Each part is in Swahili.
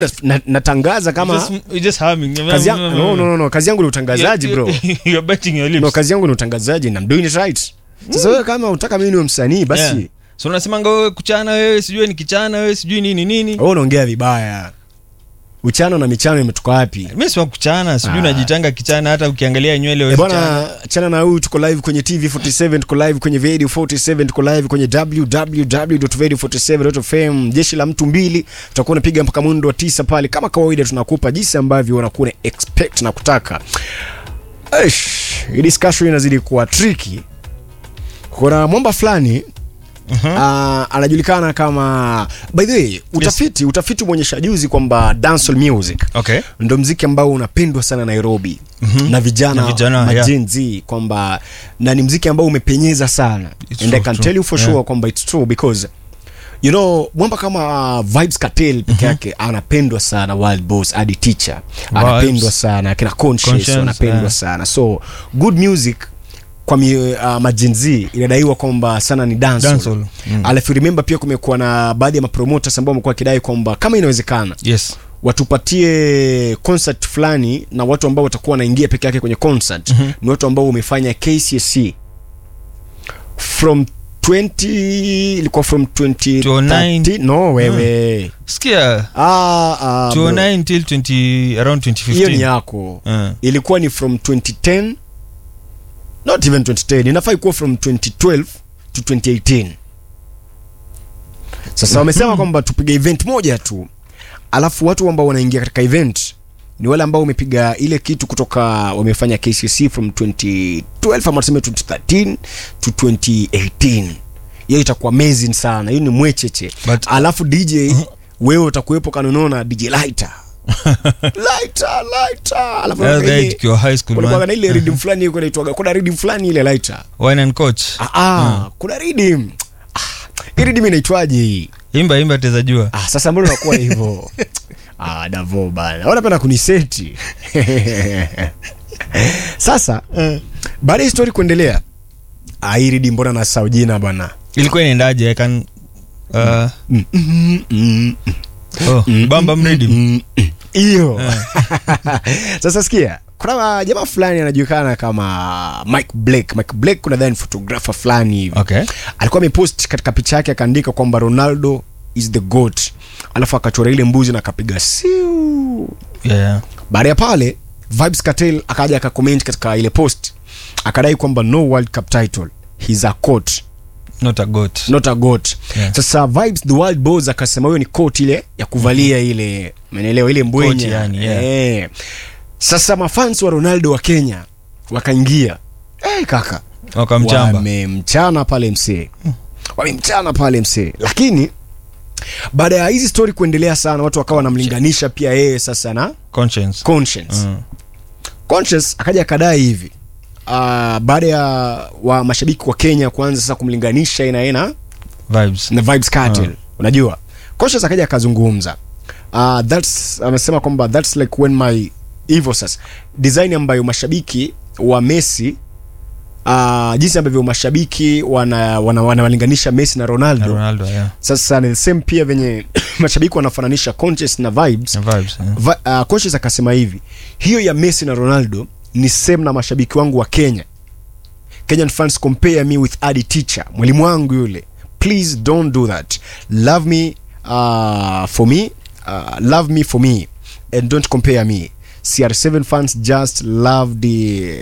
na, natangaza kama Just, you're just humming. kazi yangu no, no, no, no, kazi yangu ni utangazaji bro You're biting your lips. no, kazi yangu ni utangazaji and I'm doing it right sasa wewe kama utaka mimi niwe msanii basi Yeah. so unasemanga wewe kuchana wewe sijui ni kichana wewe sijui nini nini wewe unaongea vibaya uchano na michano imetoka wapi mi sima kuchana sijui Ah. unajitanga kichana hata ukiangalia nywele Eh, wewe bwana chana na huyu tuko live kwenye tv 47 tuko live kwenye radio 47 tuko live kwenye www.radio47.fm jeshi la mtu mbili tutakuwa unapiga mpaka mwendo wa tisa pale kama kawaida tunakupa jinsi ambavyo unakuwa na expect na kutaka Eish, hii discussion inazidi kuwa tricky kuna mwamba fulani Uh, anajulikana kama by the way utafiti utafiti umeonyesha juzi kwamba dancehall music okay ndo mziki ambao unapendwa sana nairobi mm-hmm. na vijana, Na vijana, ma yeah. Gen Z, kwamba na ni mziki ambao umepenyeza sana It's and true, i can true. tell you for Yeah. sure kwamba it's true because you know mwamba kama uh, vibes cartel peke yake anapendwa sana wild boss hadi teacher anapendwa sana akina conscious Conscious, anapendwa yeah. sana so good music kwa mi, uh, majenzi inadaiwa kwamba sana ni dancehall. Dancehall, mm. alafu remember pia kumekuwa na baadhi ya mapromoters ambao wamekuwa wakidai kwamba kama inawezekana yes watupatie concert fulani na watu ambao watakuwa wanaingia peke yake kwenye concert mm-hmm. ni watu ambao wamefanya KCSE from 20 ilikuwa from 2013 no wewe sikia ah, ah, bro. 2009 till 20 around hiyo ni 2015 yako uh, ilikuwa ni from 2010 not even 2010 inafaa ikuwa from 2012 to 2018 sasa wamesema kwamba tupige event moja tu alafu watu ambao wanaingia katika event ni wale ambao wamepiga ile kitu kutoka wamefanya kcc from 2012 ama tuseme 2013 to 2018 hiyo itakuwa amazing sana hiyo ni mwecheche But- alafu dj wewe utakuwepo kanunona dj lighter lighter lighter alafu yeah, kuna that ile- tukiwa high school kulikuwa man. na ile rhythm fulani iko inaitwaga kuna rhythm fulani ile lighter wine and coach ah, ah kuna rhythm ah hii rhythm inaitwaje hii imba imba teza jua ah sasa mbona unakuwa hivyo ah davo bana unapenda kuniseti sasa baada ya story kuendelea ah hii rhythm mbona nasahau jina bana ilikuwa inaendaje I can uh, Mm, mm, mm, oh, bamba mridi mm, mm. hiyo sasa sikia kuna jamaa fulani anajulikana kama mike blake mike blake kuna dhani photographer fulani hivi okay alikuwa amepost katika picha yake akaandika kwamba ronaldo is the goat alafu akachora ile mbuzi na akapiga siu yeah, yeah. baada ya pale vibes cartel akaja akacomment katika ile post akadai kwamba no world cup title he's a coat not a goat not a goat Yeah. sasa vibes the world boss akasema hiyo ni coat ile ya kuvalia ile menelewa ile mbwenya Coat yani, yeah. Eh. sasa mafans wa ronaldo wa kenya wakaingia hey, kaka wakamchamba wamemchana pale msee wamemchana pale msee lakini baada ya hizi story kuendelea sana watu wakawa wanamlinganisha pia yeye sasa na conscience conscience Mm. conscience akaja akadai hivi uh, baada ya wa mashabiki wa kenya kuanza sasa kumlinganisha yeye na yeye na vibes na vibes cartel unajua conscious akaja akazungumza uh, that's amesema kwamba that's like when my hivyo sasa design ambayo mashabiki wa messi uh, jinsi ambavyo mashabiki wana wana- wanawalinganisha messi na ronaldo, na ronaldo yeah sasa ni the same pia venye mashabiki wanafananisha conscious na vibes na vibes yeah. Va, uh, conscious akasema hivi hiyo ya messi na ronaldo ni same na mashabiki wangu wa kenya kenyan fans compare me with adi teacher mwalimu wangu yule please don't do that love me uh, for me uh, love me for me and don't compare me cr7 fans just love the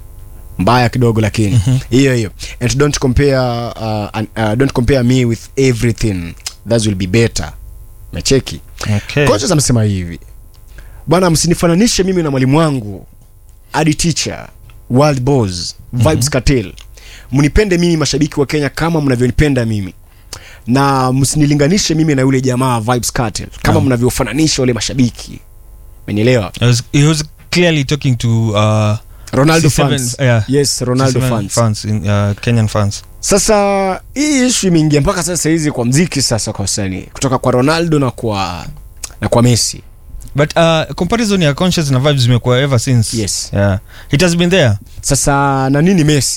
mbaya kidogo lakini hiyo hiyo and don't compare uh, and, uh, don't compare me with everything that will be better mecheki okay Coaches amesema hivi bwana msinifananishe mimi na mwalimu wangu adi teacher world boss vibes mm-hmm. cartel mnipende mimi mashabiki wa kenya kama mnavyonipenda mimi na msinilinganishe mimi na yule jamaa vibes cartel kama Naam. mnavyofananisha wale mashabiki menelewa He was, he was clearly talking to uh, ronaldo C7, fans yeah. yes ronaldo C7 fans fans in, uh, kenyan fans sasa hii ishu imeingia mpaka sasa hizi kwa mziki sasa kwa wasanii kutoka kwa ronaldo na kwa na kwa messi but uh, comparison ya conscious na vibes imekuwa ever since Yes. yeah. it has been there sasa na nini messi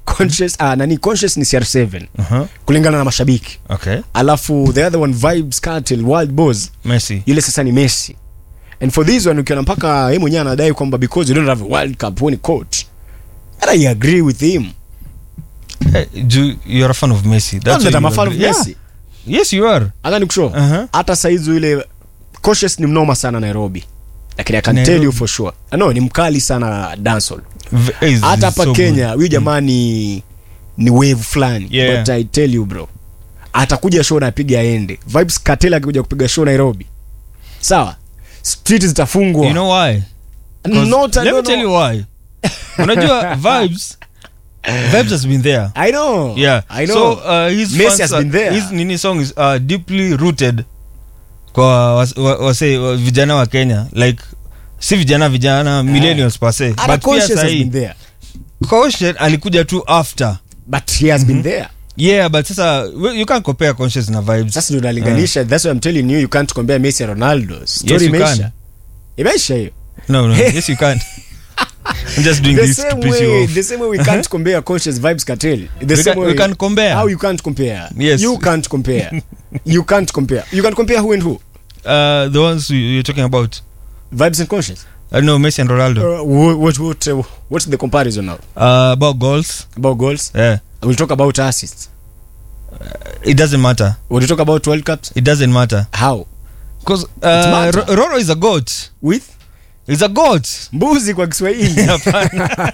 conscious ah, nani conscious ni cr7 uh-huh. kulingana na mashabiki okay alafu the other one vibes cartel wild boys messi yule sasa ni messi and for this one ukiona mpaka yeye mwenyewe anadai kwamba because you don't have a world cup winning coach and i agree with him hey, you, you're a fan of messi Not why that I'm you a fan of agree. Messi. yeah. yes you are hata nikushow Uh-huh. hata saizi yule conscious ni mnoma sana nairobi lakini i can tell Nairobi. you for sure no ni mkali sana dancehall V- is- hata is hapa so kenya good. huyu jamaa ni ni wave fulani Yeah. but i tell you bro atakuja show na apiga aende vibes cartel akikuja kupiga show nairobi sawa street zitafungwa you know why 'Cause Not, I let me don't tell know. you why unajua vibes vibes has been there i know yeah i know so uh, his Messi fans has are- been there. his nini song is uh, deeply rooted kwa was- wa- wase wa, vijana wa kenya like si vijana vijana millennials per se Hata but pia conscious has sahi been there Conscious alikuja tu after but he has been there yeah but sasa we- you can't compare conscious na vibes sasa ndio nalinganisha that's why i'm telling you you can't compare messi and ronaldo story you can. imeisha imeisha hiyo no no yes you can't i'm just doing the this to same piss you way off the same way we can't compare conscious vibes cartel the We same can- way we can compare. how you can't compare Yes. you can't compare you can't compare you can compare who and who uh, the ones you- you're talking about vibes and conscious uh, no messi and ronaldo uh, what what what uh, what's the comparison now uh, about goals about goals yeah we'll talk about assists it doesn't matter we'll talk about world cups it doesn't matter how because matter. uh, Ro- Roro is a goat with is a goat mbuzi kwa kiswahili Hapana.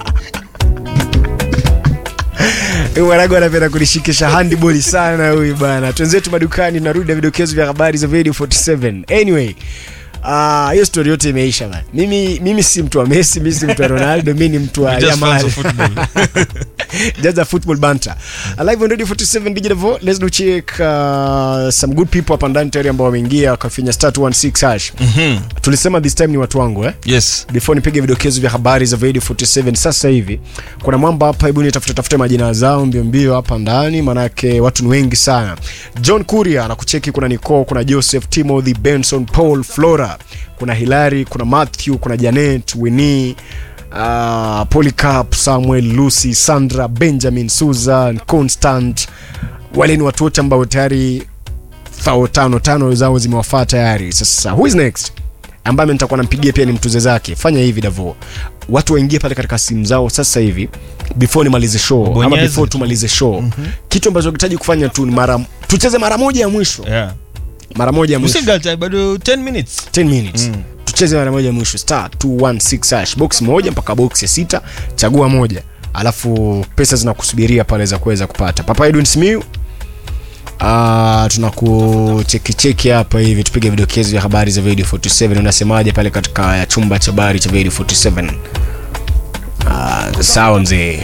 waragu anapenda kunishikisha handball sana huyu bana twenzetu madukani narudi na vidokezo vya habari za video 47 anyway ah, hiyo story yote imeisha bana mimi mimi si mtu wa messi mimi si mtu wa ronaldo mi ni mtu wa We're just fans Yamal. of football. just a football banter alive on radio 47 digital vo let's do check uh, some good people hapa ndani tayari ambao wameingia wakafinya star 216 hash Mhm. tulisema this time ni watu wangu eh yes before nipige vidokezo vya habari za radio 47 sasa hivi kuna mwamba hapa hebu nitafute tafute majina zao mbio mbio hapa ndani manake watu ni wengi sana john kuria anakucheki kuna nico kuna joseph timothy benson paul flora kuna hilary kuna matthew kuna janet winnie uh, polycarp samuel lucy sandra benjamin susan constant wale ni watu wote ambao tayari thao tano tano zao zimewafaa tayari sasa who is next ambaye nitakuwa nampigia pia ni mtuze zake fanya hivi davo watu waingie pale katika simu zao sasa hivi before nimalize show ama Bonyeze before tu. tumalize show mm-hmm. kitu ambacho kitaji kufanya tu ni mara tucheze mara moja ya mwisho yeah mara moja ya we mwisho still got uh, bado 10 minutes 10 minutes mm. tucheze mara moja ya mwisho star 216 hash box moja mpaka box ya sita chagua moja alafu pesa zinakusubiria pale za kuweza kupata papa edwin smiu Uh, tunakuchekicheki hapa hivi tupige vidokezo vya habari za video 47 unasemaje pale katika ya chumba cha habari cha video 47 uh, sawa mzee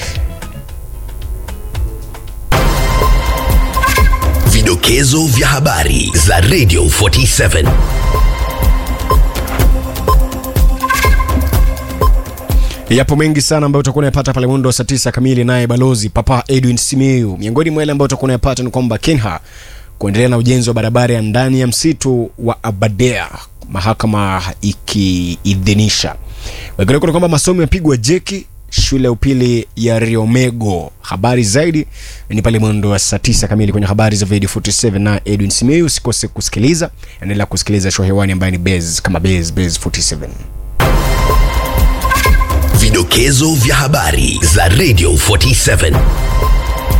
Vidokezo vya habari za Radio 47. yapo mengi sana ambayo utakuwa unayapata pale mwendo wa saa tisa kamili naye balozi papa edwin simiu miongoni mwa yale ambayo utakuwa unayapata ni kwamba kenha kuendelea na ujenzi wa barabara ya ndani ya msitu wa abadea mahakama ikiidhinisha wengineko ni kwamba masomo yapigwa jeki shule ya upili ya riomego habari zaidi ni pale mwendo wa saa tisa kamili kwenye habari za video 47 na edwin simiu usikose kusikiliza endelea kusikiliza show hewani ambaye ni base kama base base 47 Vidokezo vya habari za Radio 47.